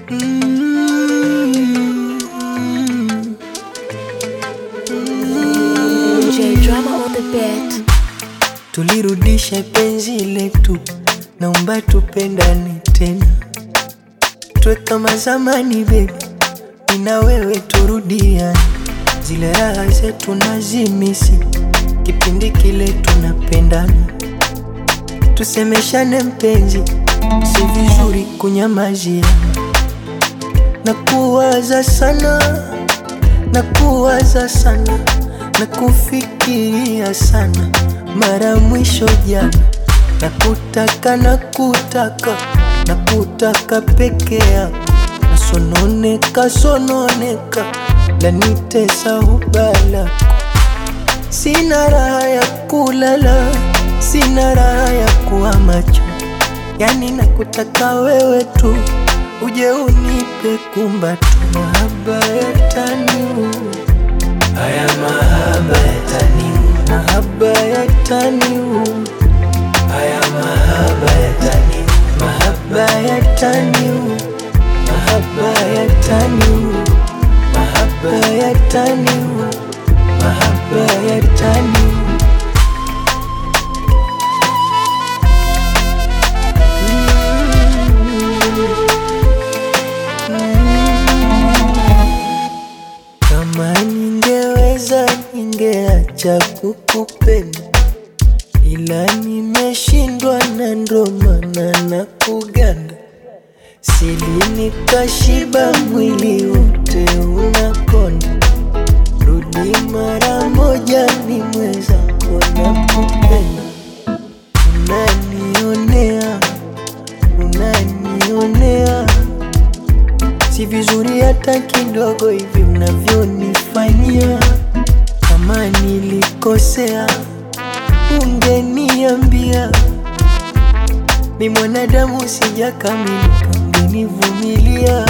J drama on the beat. Tulirudisha penzi letu, naomba tupendane tena, tuwe kama zamani baby, mimi na wewe turudiane, zile raha zetu nazimisi, kipindi kile tunapendana, tusemeshane mpenzi, si vizuri kunyamazia, na kuwaza sana, na kuwaza sana, na kufikiria sana mara mwisho jana, na kutaka na kutaka na kutaka peke yako, nasononeka sononeka, lanitesa ubala, sina raha ya kulala, sina raha ya kuwa macho, yani nakutaka wewe tu, uje unipe kumbatu, mahaba yataniu Haya mahaba yataniu, mahaba yataniu, haya mahaba yataniu, mahaba yataniu, mahaba yataniu, mahaba yataniu, mahaba yataniu. Kama ningeweza ningeacha kukupenda, ila nimeshindwa na ndo maana na kuganda, sili nikashiba, mwili wote unakonda. Rudi mara moja, ni mwenzako na kupenda, unanionea, unanionea si vizuri hata kidogo hivi mnavyonifanyia. Kama nilikosea, ungeniambia. Mi mwanadamu sijakamilika, ungenivumilia.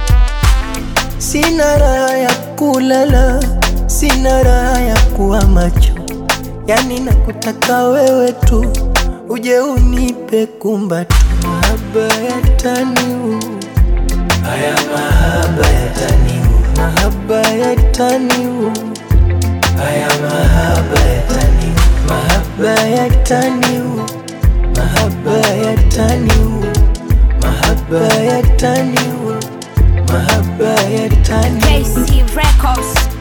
Sina raha ya kulala, sina raha ya kuwa macho, yani nakutaka wewe tu, uje unipe kumbatu, mahaba yataniu Haya mahaba yataniu, mahaba yataniu, haya mahaba yataniu, mahaba yataniu, mahaba yataniu, mahaba yataniu, mahaba yataniu. KC Records.